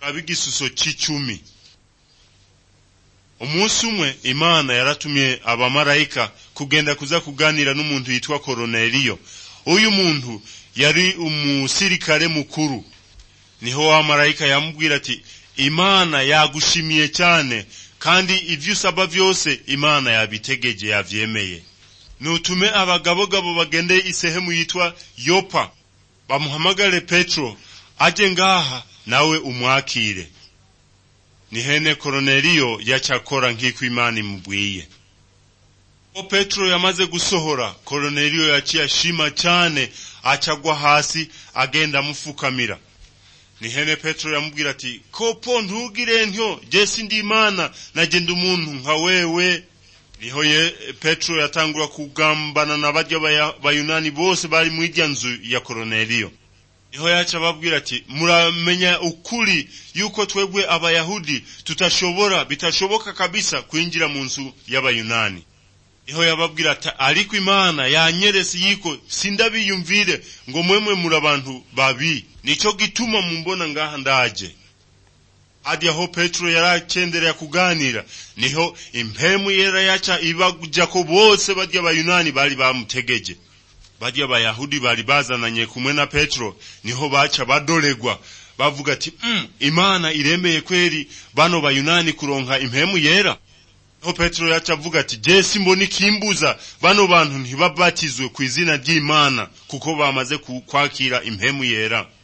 ab'igisuso c'icumi umunsi umwe imana yaratumye abamarayika kugenda kuza kuganira n'umuntu yitwa koroneliyo uyu muntu yari umusirikare mukuru niho wa marayika yamubwira ati imana yagushimiye cyane kandi ivyo usaba vyose imana yabitegeje yavyemeye nutume abagabogabo bagende isehemu yitwa yopa bamuhamagare petero aje ngaha nawe umwakire nihene koroneliyo yacakora nk'iko imana imubwiye o petero yamaze gusohora koroneliyo yaciye ashima cyane acagwa hasi agenda amufukamira nihene petero yamubwira ati kopo ntugire ntyo jesi ndi imana nagenda umuntu nka wewe niho ye petero yatangura kugambana na barya bayunani bose bari mu irya nzu ya koroneliyo niho yaca ababwira ati muramenya ukuri yuko twebwe abayahudi tutashobora bitashoboka kabisa kwinjira mu nzu y'abayunani niho yababwira ati ariko imana yanyeresi yiko sindabiyumvire ngo mwemwe muri abantu babi nico gituma mumbona ngaha ndaje hadi aho petero yaracendereye kuganira niho impemu yera yaca ibajako bose barya abayunani bari bamutegeje barya abayahudi bari bazananye kumwe na petero niho baca badoregwa bavuga ati mm, imana iremeye kweri bano bayunani kuronka impemu yera niho petero yaca avuga ati je simbona ikimbuza bano bantu ntibabatizwe ku izina ry'imana kuko bamaze kwakira impemu yera